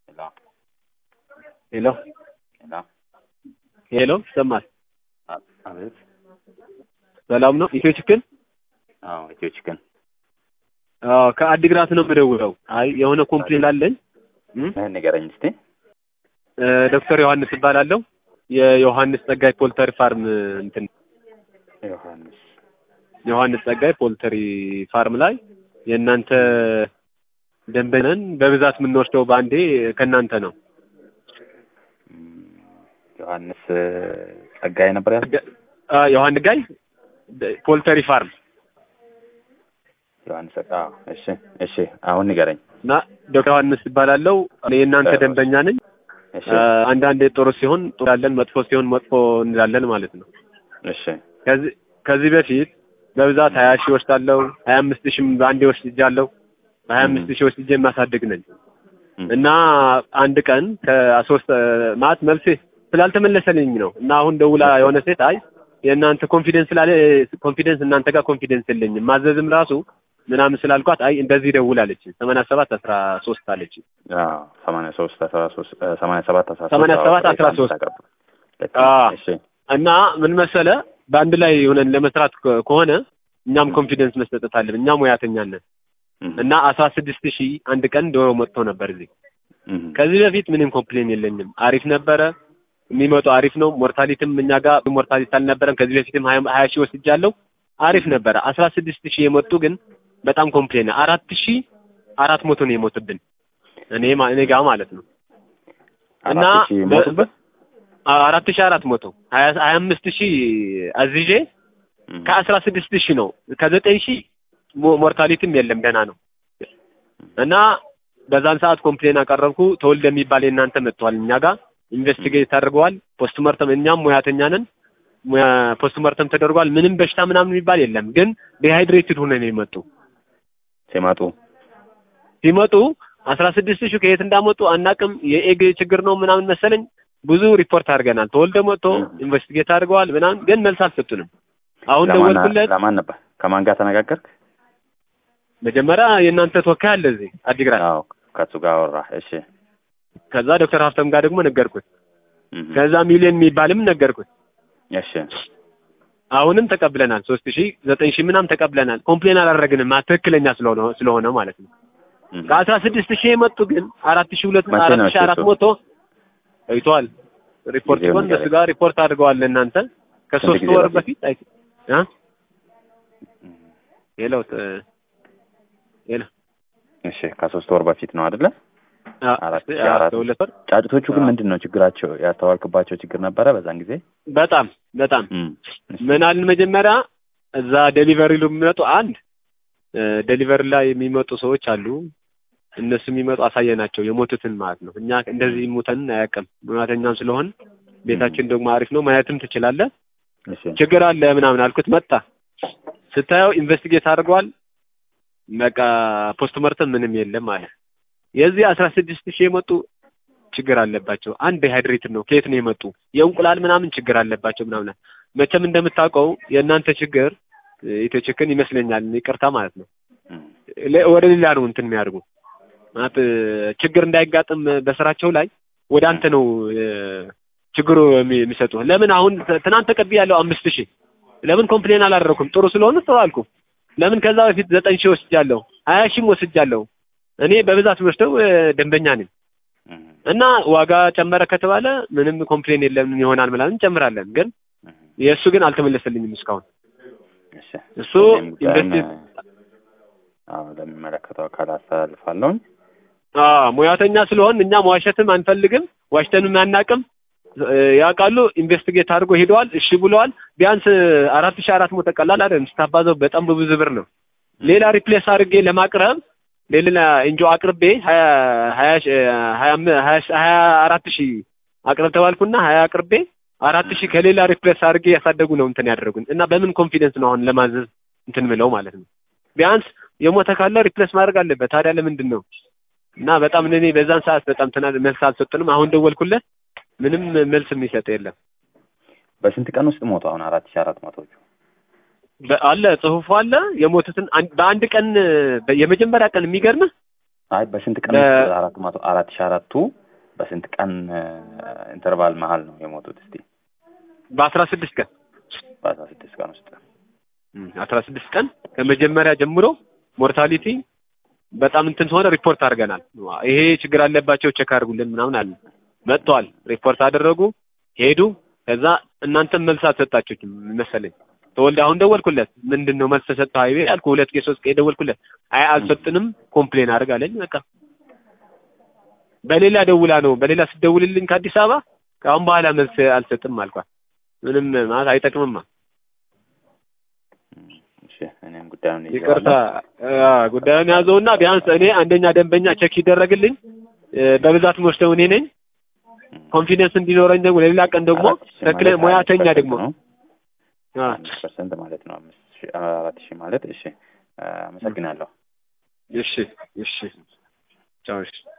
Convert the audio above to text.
ሄሎ ሄሎ ሄሎ ሄሎ ይሰማል? አ- አቤት። ሰላም ነው? ኢትዮ ችክን አዎ ኢትዮ ቺክን አዎ፣ ከአዲግራት ነው የምደውለው። አይ የሆነ ኮምፕሌን አለኝ። እም? ምን ንገረኝ እስቲ። እ፣ ዶክተር ዮሐንስ እባላለሁ። የዮሐንስ ጸጋይ ፖልተሪ ፋርም እንትን ዮሐንስ ዮሐንስ ጸጋይ ፖልተሪ ፋርም ላይ የእናንተ ደንበኛ ነን። በብዛት የምንወስደው በአንዴ ከእናንተ ነው። እም፣ ዮሐንስ ጸጋዬ ነበር ያልኩት። ደ- አ፣ ዮሐንስ ጋይ ደ- ፖልተሪ ፋርም ዮሐንስ ጸጋ አዎ፣ እሺ እሺ። አሁን ንገረኝ። እና ዶክተር ዮሐንስ እባላለሁ። እኔ የእናንተ እ፣ ደንበኛ ነኝ። እሺ አ፣ አንዳንዴ ጥሩ ሲሆን ጥሩ እንላለን፣ መጥፎ ሲሆን መጥፎ እንላለን ማለት ነው። እሺ ከዚህ ከዚህ በፊት በብዛት ሀያ ሺህ ወስዳለሁ ሀያ አምስት ሺህም በአንዴ ወስጃለሁ በሀያ አምስት ሺህ ወስጄ የማሳድግ ነኝ እም፣ እና አንድ ቀን ከሶስት ማለት መልሴ ስላልተመለሰልኝ ነው እና አሁን ደውላ የሆነ ሴት አይ የእናንተ ኮንፊደንስ ስላለ ኮንፊደንስ እናንተ ጋር ኮንፊደንስ የለኝም ማዘዝም ራሱ ምናምን ስላልኳት አይ እንደዚህ ደውል አለች ሰማንያ ሰባት አስራ ሶስት አለች አዎ፣ ሰማንያ ሶስት አስራ ሶስት እ፣ ሰማንያ ሰባት አስራ ሶስት ሰማንያ ሰባት አዎ፣ አስራ ሶስት አቀርብ። ልክ አ፣ ነው። እሺ እና ምን መሰለ በአንድ ላይ ሆነን ለመስራት ከ- ከሆነ እኛም ኮንፊደንስ መስጠት አለብን እኛም ሙያተኛ ነን እም፣ እና አስራ ስድስት ሺህ አንድ ቀን ዶሮ መጥቶ ነበር እዚህ እም፣ ከዚህ በፊት ምንም ኮምፕሌን የለኝም። አሪፍ ነበረ የሚመጡ አሪፍ ነው። ሞርታሊቲም እኛ ጋር ሞርታሊቲ አልነበረም። ከዚህ በፊትም ሀያ ሀያ ሺህ ወስጃለሁ አሪፍ ነበረ። አስራ ስድስት ሺህ የመጡ ግን በጣም ኮምፕሌን አራት ሺህ አራት መቶ ነው የሞቱብን እኔ ማ- እኔ ጋር ማለት ነው እና አራት ሺህ በ- ሞቱበት? አ- አራት ሺህ አራት መቶ ሀያ ሀያ አምስት ሺህ አዝዤ እም፣ ከአስራ ስድስት ሺህ ነው ከዘጠኝ ሺህ ሞ- ሞርታሊቲም የለም ደህና ነው እና በዛን ሰዓት ኮምፕሌን አቀረብኩ። ተወልደ የሚባል የእናንተ መጥቷል እኛ ጋር ኢንቨስቲጌት አድርገዋል። ፖስት መርተም እኛም ሙያተኛ ነን። ሙያ- ፖስት መርተም ተደርጓል። ምንም በሽታ ምናምን የሚባል የለም። ግን ዲሃይድሬትድ ሆነን የመጡ ሲመጡ ሲመጡ አስራ ስድስት ሺህ ከየት እንዳመጡ አናቅም። የኤግ ችግር ነው ምናምን መሰለኝ ብዙ ሪፖርት አድርገናል። ተወልደ መጥቶ ም። ኢንቨስቲጌት አድርገዋል ምናምን ግን መልስ አልሰጡንም። አሁን ለማን ደወልኩለት። ለማን ነበር? ከማን ጋር ተነጋገርክ? መጀመሪያ የእናንተ ተወካይ አለ እዚህ አዲግራት። አዎ ከሱ ጋር አወራህ። እሺ ከዛ ዶክተር ሀብተም ጋር ደግሞ ነገርኩት። እም፣ ከዛ ሚሊዮን የሚባልም ነገርኩት። እሺ አሁንም ተቀብለናል። ሶስት ሺህ ዘጠኝ ሺህ ምናምን ተቀብለናል። ኮምፕሌን አላደረግንም ማ- ትክክለኛ ስለሆነ ስለሆነ ማለት ነው። እም፣ ከአስራ ስድስት ሺህ የመጡ ግን አራት ሺህ ሁለት መቼ አራት ነው ሺህ አራት እሱ? መቶ ቆይተዋል። ሪፖርት ጊዜውን ሲሆን እነሱ ንገረኝ። ጋር ሪፖርት አድርገዋል ለእናንተ ከሶስት ጊዜ ወር በፊት? በፊት አይ እ ሄሎ ት- ሄሎ እሺ ከሶስት ወር በፊት ነው አይደለ? አ- አራት ሺህ አ- አራት ሁለት ወር ጫጭቶቹ ግን አዎ። ምንድን ነው ችግራቸው? ያስተዋልክባቸው ችግር ነበረ በዛን ጊዜ? በጣም በጣም እም፣ እሺ፣ ምን አልን መጀመሪያ እዛ ዴሊቨሪ የሚመጡ አንድ ዴሊቨሪ ላይ የሚመጡ ሰዎች አሉ። እነሱ የሚመጡ አሳየናቸው የሞቱትን ማለት ነው። እኛ እንደዚህ ሙተን አያውቅም። ሙያተኛም ስለሆን ቤታችን ደግሞ አሪፍ ነው፣ ማየትም ትችላለህ። እሺ ችግር አለ ምናምን አልኩት። መጣ ስታየው ኢንቨስቲጌት አድርገዋል። በቃ ፖስት መርተም ምንም የለም አለ። የዚህ አስራ ስድስት ሺህ የመጡ ችግር አለባቸው። አንድ ሃይድሬትድ ነው። ከየት ነው የመጡ? የእንቁላል ምናምን ችግር አለባቸው ምናምን። መቼም እንደምታውቀው የእናንተ ችግር ኢትዮ ቺክን ይመስለኛል፣ ይቅርታ ማለት ነው እም፣ ለ- ወደ ሌላ ነው እንትን የሚያደርጉ ማለት ችግር እንዳይጋጥም በስራቸው ላይ ወደ አንተ ነው እ፣ ችግሩ የሚ- የሚሰጡ። ለምን አሁን ት- ትናንት ተቀብያለሁ አምስት ሺህ ለምን ኮምፕሌን አላደረኩም? ጥሩ ስለሆነ ጥሩ አልኩ። ለምን ከዛ በፊት ዘጠኝ ሺህ ወስጃለሁ፣ ሀያ ሺህም ወስጃለሁ። እኔ በብዛት ወስደው እ፣ ደንበኛ ነኝ እም፣ እና ዋጋ ጨመረ ከተባለ ምንም ኮምፕሌን የለም ይሆናል ምናምን እንጨምራለን። ግን እም፣ የእሱ ግን አልተመለሰልኝም እስካሁን እሺ እሱ እኔም ጉዳዩን፣ ኢንቨስቲ አዎ ለሚመለከተው አካል አስተላልፋለሁኝ። አዎ ሙያተኛ ስለሆን እኛም ዋሸትም አንፈልግም፣ ዋሽተንም አናቅም። እ፣ ያውቃሉ። ኢንቨስቲጌት አድርጎ ሄደዋል። እሺ ብለዋል። ቢያንስ አራት ሺህ አራት መቶ ቀላል አይደለም። ስታባዘው በጣም በብዙ ብር ነው። ሌላ ሪፕሌስ አድርጌ ለማቅረብ ሌላ እንጆ አቅርቤ ሀያ ሀያ ሺ- ሀያ አም- ሀያ ሺ- ሀያ አራት ሺህ አቅርብ ተባልኩና ሀያ አቅርቤ አራት ሺህ ከሌላ ሪፕሌስ አድርጌ ያሳደጉ ነው እንትን ያደረጉን እና በምን ኮንፊደንስ ነው አሁን ለማዘዝ እንትን ምለው ማለት ነው። ቢያንስ የሞተ ካለ ሪፕሌስ ማድረግ አለበት። ታዲያ ለምንድን ነው እና በጣም እኔ በዛን ሰዓት በጣም ትና መልስ አልሰጡንም። አሁን ደወልኩለት ምንም መልስ የሚሰጥ የለም። በስንት ቀን ውስጥ ሞቱ? አሁን አራት ሺህ አራት መቶቹ በ- አለ ጽሁፉ አለ የሞቱትን አን- በአንድ ቀን በ- የመጀመሪያ ቀን የሚገርምህ አይ በስንት ቀን ለ- ውስጥ አራት መቶ አራት ሺህ አራቱ በስንት ቀን ኢንተርቫል መሀል ነው የሞቱት? እስቲ በአስራ ስድስት ቀን በአስራ ስድስት ቀን ውስጥ አስራ ስድስት ቀን ከመጀመሪያ ጀምሮ ሞርታሊቲ በጣም እንትን ሆነ ሪፖርት አድርገናል። ይሄ ችግር አለባቸው ቼክ አድርጉልን ምናምን አለ። መጥተዋል፣ ሪፖርት አደረጉ፣ ሄዱ። ከዛ እናንተም መልስ አልሰጣችሁም መሰለኝ። ተወልደ አሁን ደወልኩለት፣ ምንድን ነው መልስ ተሰጠህ አይቤ አልኩ። ሁለት ቄ ሶስት ቄ ደወልኩለት፣ አይ አልሰጥንም፣ ኮምፕሌን አድርግ አለኝ። በቃ በሌላ ደውላ ነው በሌላ ስደውልልኝ ከአዲስ አበባ ከአሁን በኋላ መልስ አልሰጥም አልኳት። ምንም ማለት አይጠቅምማ እሺ እኔም ጉዳዩን ይዤዋለሁ። ይቅርታ አ፣ ጉዳዩን ያዘውና ቢያንስ እኔ አንደኛ ደንበኛ ቼክ ይደረግልኝ እ፣ በብዛት ወስደው እኔ ነኝ ኮንፊደንስ እንዲኖረኝ ደግሞ ለሌላ ቀን ደግሞ አራት ሺህ ተክለ ማለት ሙያተኛ አምስት ደግሞ ፐርሰንት ነው። አ፣ አምስት ፐርሰንት ማለት ነው። አምስት ሺህ አራት ሺህ ማለት እሺ። አመሰግናለሁ። እሺ እሺ ቻው እሺ